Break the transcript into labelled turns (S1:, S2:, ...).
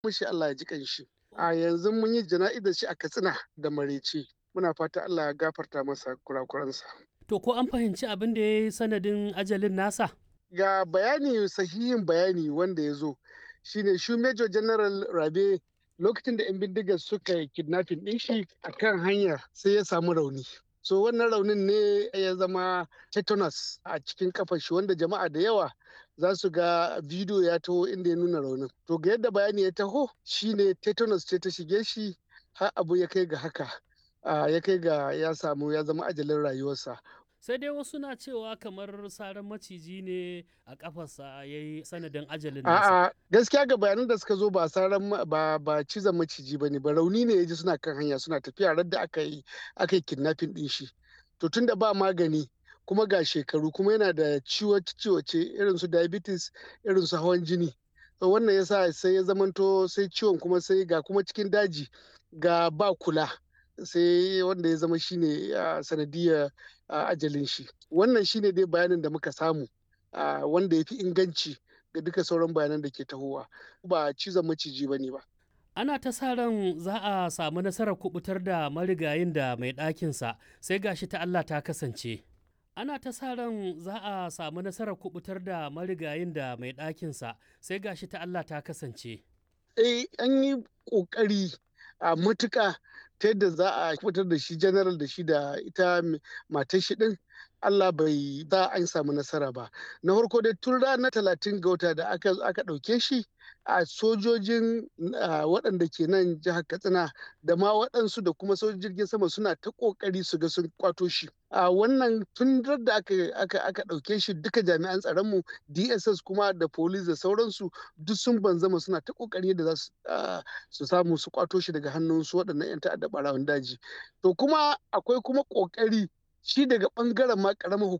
S1: mushi Allah ya ji kanshi a yanzu mun yi jana'izar shi a Katsina da Marece muna fata Allah ya gafarta masa kurakuransa
S2: To ko an fahimci abin da ya yi sanadin ajalin nasa?
S1: ga bayani sahihin bayani wanda ya zo shine shi Major General Rabe lokacin da 'yan bindigar suka yi kidnapping ɗin shi a kan hanya sai ya samu rauni. So wannan raunin ne ya zama tetanus a cikin kafar shi wanda jama'a da yawa za su ga bidiyo ya taho inda ya nuna raunin. To ga yadda bayani ya taho shine tetanus ce ta shige shi har abu ya kai ga haka. ya kai ga ya samu ya zama ajalin rayuwarsa.
S2: sai dai wasu na cewa kamar saran maciji ne a kafarsa ya yi sanadin ajalin nasa.
S1: A'a gaskiya ga bayanan da suka zo ba saran ba ba cizon maciji bane ba rauni ne ya ji suna kan hanya suna tafiya radda aka yi aka yi kidnapping din shi. To tunda ba magani kuma ga shekaru kuma yana da ciwace irin su diabetes irin su hawan jini. To wannan yasa sai ya zamanto sai ciwon kuma sai ga kuma cikin daji ga ba kula. sai wanda ya zama shine sanadiyar ajalin shi wannan shine dai bayanin da muka samu wanda ya fi inganci ga duka sauran bayanan da ke tahowa ba cizon maciji ba ne ba
S2: ana ta sa ran za a samu nasarar kubutar da marigayin da mai ɗakinsa sai gashi ta Allah ta kasance ana ta sa ran za a samu nasarar kubutar da marigayin da mai ɗakinsa sai gashi ta Allah ta kasance
S1: eh an yi ƙoƙari a matuƙa ta yadda za a fitar da shi general da shi da ita matar shi din Allah bai za an samu nasara ba na farko dai tun ranar talatin ga wata da aka aka ɗauke shi a sojojin waɗanda ke nan jihar katsina da ma waɗansu da kuma sojojin jirgin sama suna ta ƙoƙari su ga sun kwato shi a wannan tun da aka aka aka ɗauke shi duka jami'an tsaronmu dss kuma da police da sauransu duk sun banzama suna ta ƙoƙari da za su samu su kwato shi daga hannun su waɗannan 'yan ta'adda ɓarawan daji to kuma akwai kuma ƙoƙari shi daga ɓangaren ma ƙaramar